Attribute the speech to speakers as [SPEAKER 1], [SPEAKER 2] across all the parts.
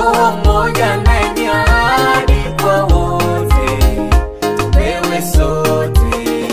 [SPEAKER 1] Roho mmoja naye ni ahadi kwa wote, tupewe sote.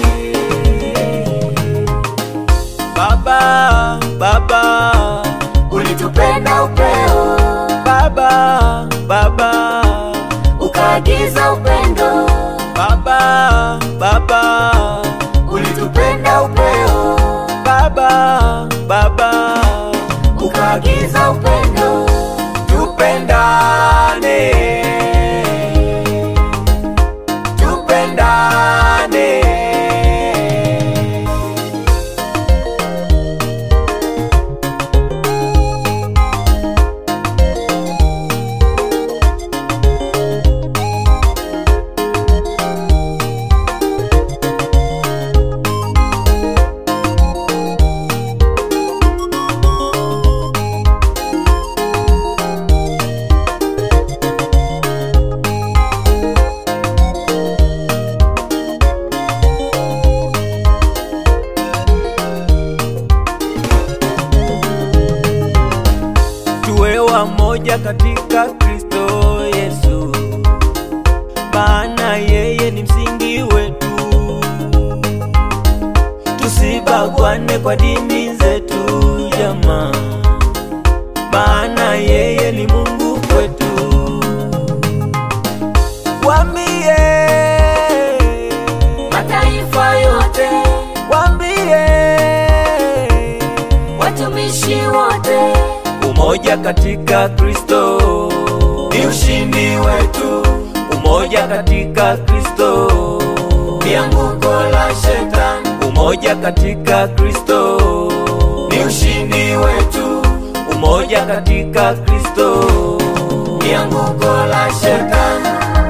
[SPEAKER 2] Baba, Baba,
[SPEAKER 1] Ulitupenda upeo,
[SPEAKER 2] Baba, Baba,
[SPEAKER 1] ukaagiza upendo.
[SPEAKER 2] Baba, Baba,
[SPEAKER 1] Ulitupenda upeo,
[SPEAKER 2] Baba, Baba,
[SPEAKER 1] ukaagiza upendo.
[SPEAKER 2] tupendane, tupendane. tuwe wamoja katika Kristo Yesu, maana yeye ni msingi wetu. Tusibagwane kwa dini zetu jamaa, maana yeye ni Mungu kwetu. Wambie,
[SPEAKER 1] Mataifa yote,
[SPEAKER 2] wambie
[SPEAKER 1] watumishi wote,
[SPEAKER 2] Umoja katika Kristo ni ushindi wetu. Umoja katika Kristo
[SPEAKER 1] ni anguko la shetani.
[SPEAKER 2] Umoja katika Kristo ni ushindi wetu. Umoja katika Kristo
[SPEAKER 1] ni anguko la shetani.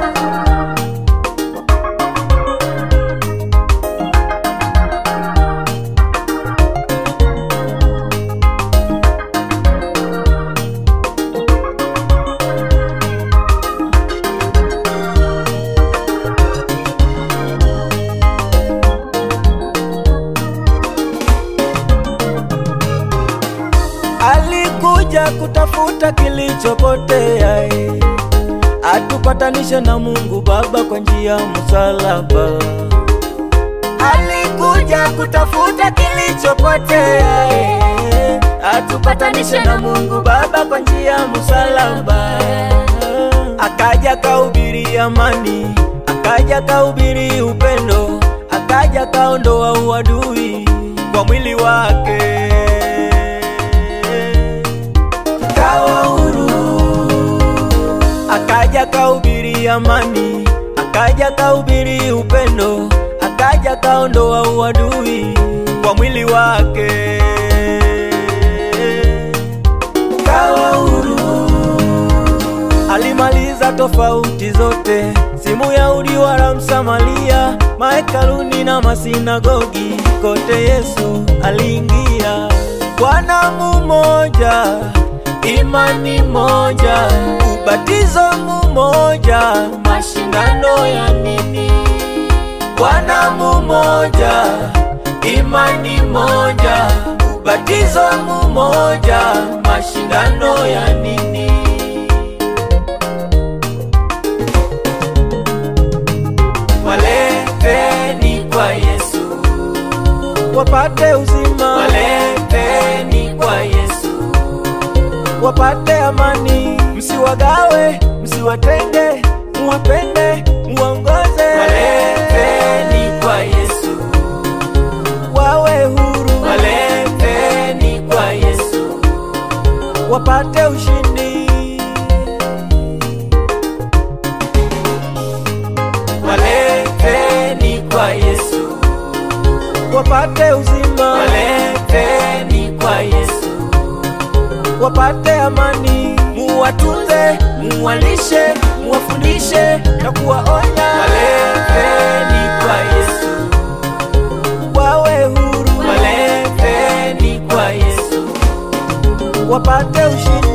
[SPEAKER 2] alikuja kutafuta kilichopotea, eh, atupatanishe na Mungu Baba kwa njia ya msalaba. Alikuja kutafuta kilichopotea, eh, atupatanishe na Mungu Baba kwa njia ya msalaba. Akaja kahubiri amani, akaja kahubiri upendo, akaja kaondoa uadui kwa mwili wake kawa huru. Akaja kahubiri amani, akaja kahubiri upendo, akaja kaondoa uadui kwa mwili wake kawa huru. Alimaliza tofauti zote, si Myahudi wala Msamaria, mahekaluni na masinagogi, kote Yesu aliingia. Bwana mumoja, imani moja, ubatizo mumoja, mashindano ya nini? Bwana mumoja, imani moja, ubatizo mumoja, mashindano ya nini? Waleteni kwa Yesu, wapate uzima. Waleteni kwa Yesu, wapate amani. Msiwagawe, msiwatenge, muwapende, muongoze. Waleteni kwa Yesu, wawe huru. Waleteni kwa Yesu, wapate ushindi. Waleteni kwa Yesu, wapate uzima. Waleteni kwa Yesu, wapate amani. Muwatunze, muwalishe, muwafundishe na kuwaonya. Waleteni kwa Yesu, wawe huru. Waleteni kwa Yesu, wapate ushindi.